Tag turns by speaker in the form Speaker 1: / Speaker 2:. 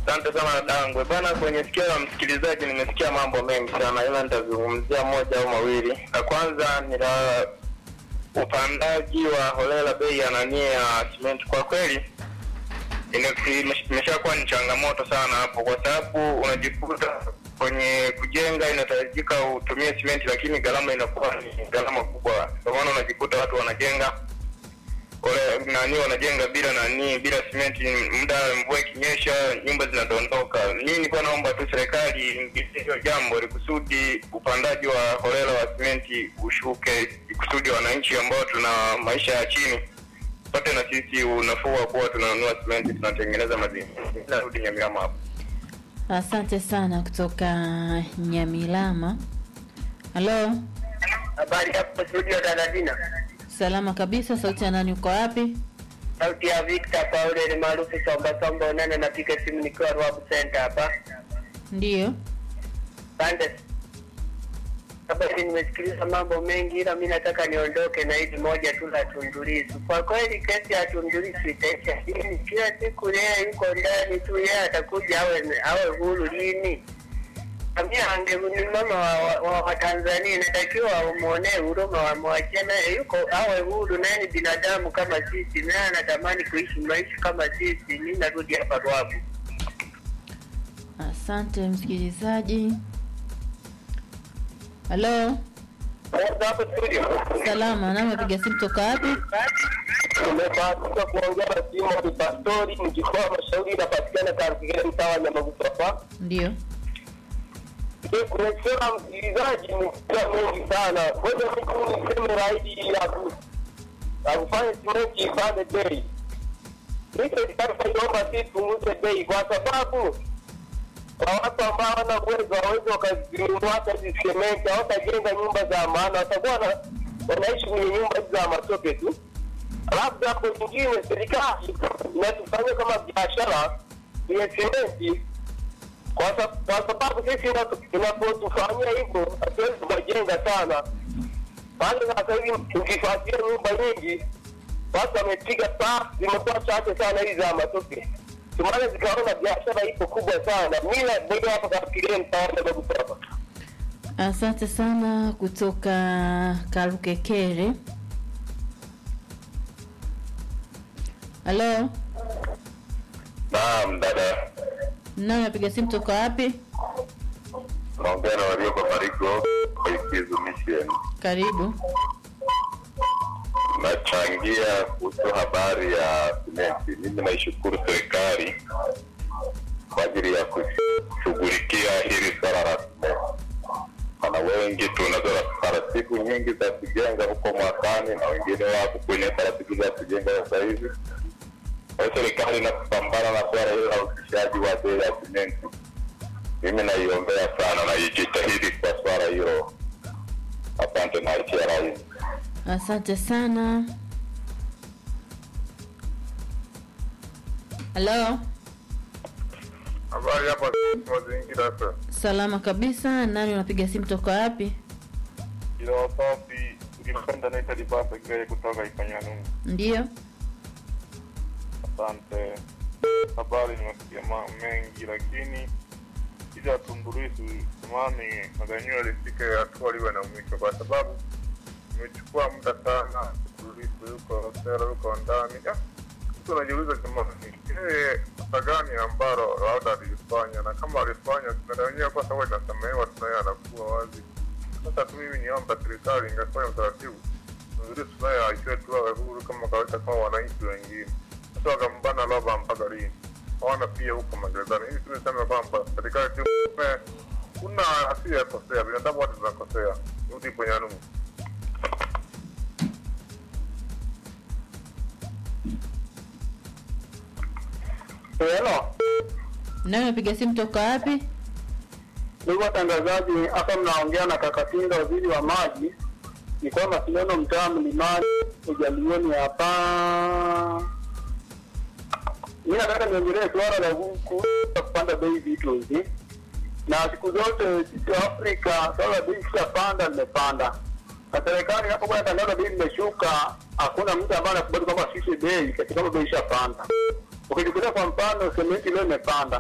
Speaker 1: Asante sana dadangu. Bana, kwenye sikio la msikilizaji nimesikia mambo mengi sana, ila nitazungumzia moja au mawili. La kwanza ni la upandaji wa holela bei ya nani ya simenti. Kwa kweli ime- imeshakuwa ni changamoto sana hapo, kwa sababu unajikuta kwenye kujenga inahitajika utumie simenti, lakini gharama inakuwa ni gharama kubwa. Kwa maana unajikuta watu wanajenga wale nani wanajenga bila nani bila simenti, muda mvua ikinyesha nyumba zinadondoka. Mimi nilikuwa naomba tu serikali iingilie hilo jambo ili kusudi upandaji wa holela wa simenti ushuke, kusudi wananchi ambao tuna maisha ya chini pate na sisi unafuu wa kuwa tunanunua simenti tunatengeneza mazingira. Narudi Nyamirambo hapo.
Speaker 2: Asante sana kutoka Nyamilama. Halo,
Speaker 3: Habari hapo studio Tanadina.
Speaker 2: salama kabisa. Sauti ya nani? Uko wapi?
Speaker 3: Sauti ya Victor Paule ni maarufu Somba Somba Unene, napiga simu nikiwa Rwab Center hapa.
Speaker 2: Ndiyo.
Speaker 3: Asante. Habari, nimesikiliza mambo mengi, ila mi nataka niondoke na hili moja tu la Tundulisu. Kwa kweli kesi ya Tundulisu itaisha lini? Kila siku yeye yuko ndani tu, yeye atakuja awe awe huru lini? Samia ange ni mama wa, wa, wa, wa Tanzania, inatakiwa wamwonee huruma, wamwachie naye yuko awe huru, naye ni binadamu kama sisi, naye anatamani kuishi maisha kama sisi. Mi narudi hapa Rwabu.
Speaker 2: Asante msikilizaji. Halo,
Speaker 3: Hapo studio
Speaker 2: salama. Nami napiga simu toka wapi?
Speaker 3: Tumebahatika kuongea na Simon Pastori, mjikoa mashauri inapatikana katika mtaa wa Nyamagusu hapa.
Speaker 2: Ndiyo.
Speaker 3: Kumesema msikilizaji ni kila mengi sana. Ngoja mtu niseme raidi ya ku ya kufanya simenti ipande bei. Mimi serikali naiomba si punguze bei kwa sababu kwa watu ambao hawana uwezo hawawezi wakazinunua hata hizi sementi, hawatajenga nyumba za maana, watakuwa na- wanaishi kwenye nyumba hizi za matope tu. Alafu hapo nyingine, serikali inatufanyia kama biashara kwenye sementi kwa sa- kwa sababu sisi ina- inapotufanyia hivyo hatuwezi tukajenga sana. Maana sasa hivi ukifuatilia nyumba nyingi watu wamepiga paa, zimekuwa chache sana hizi za matope, tumaana zikaona biashara ipo kubwa sana. Mi naendelea hapa kafikiria mtaona babu hapa
Speaker 2: Asante sana kutoka Karukekere. Halo,
Speaker 1: Naam dada,
Speaker 2: nami napiga simu toka wapi?
Speaker 1: naongea na walioko Marigo Ikizu Mission.
Speaker 2: Karibu.
Speaker 1: nachangia kuhusu habari ya simenti. Mimi naishukuru serikali kwa ajili ya kushughulikia hili swala la simenti, maana wengi tunazo taratibu nyingi za kujenga huko mwakani na wengine wako kwenye taratibu za kujenga sasa hivi. Kwa hiyo serikali inapambana na swala hilo la uhusishaji wa bei ya simenti. Mimi naiombea sana na ijitahidi kwa swala hilo. Asante na achia rais.
Speaker 2: Asante sana. Halo,
Speaker 1: Habari hapa mazingira sasa.
Speaker 2: salama kabisa. Nani unapiga simu toka wapi?
Speaker 1: Ila wasafi ukipenda naita Libasa Gere kutoka Ikanyanungu.
Speaker 2: Ndiyo.
Speaker 1: Asante. Habari nimesikia ma- mengi, lakini ili Tundulisu simani maganyiwa lifike hatua liwe na mwisho, kwa sababu imechukua muda sana. Tundulisu yuko sera, yuko ndani. Ah, Mtu anajiuliza jamani, yeye kosa gani ambalo labda alifanya, na kama alifanya tunadhania kwa sababu inasamehewa, tunaye anakuwa wazi. Sasa tu mimi niomba serikali ingefanya utaratibu nzuri, tunaye aishiwe tu awe huru kama kawaida kama wananchi wengine. Sasa wakambana labda mpaka lini? Hawana pia huko magerezani. Hivi tumesema kwamba serikali tu eh, kuna asiyekosea, binadamu wote tunakosea. Rudi kwenye nungu.
Speaker 3: Hello.
Speaker 2: Nani unapiga simu toka wapi?
Speaker 3: Ndugu watangazaji, hapa mnaongea na Kakatinga, waziri wa maji. Ni kwamba Sinono, mtaa Mlimani, ujalioni hapa. Mi nataka niongelee suala la kuweza kupanda bei vitu hivi, na siku zote sisi wa Afrika suala la bei ikishapanda limepanda, na serikali inapokuwa inatangaza bei limeshuka, hakuna mtu ambaye anakubali kwamba sisi bei katika bei ishapanda. Ukichukulia kwa mfano, sementi leo imepanda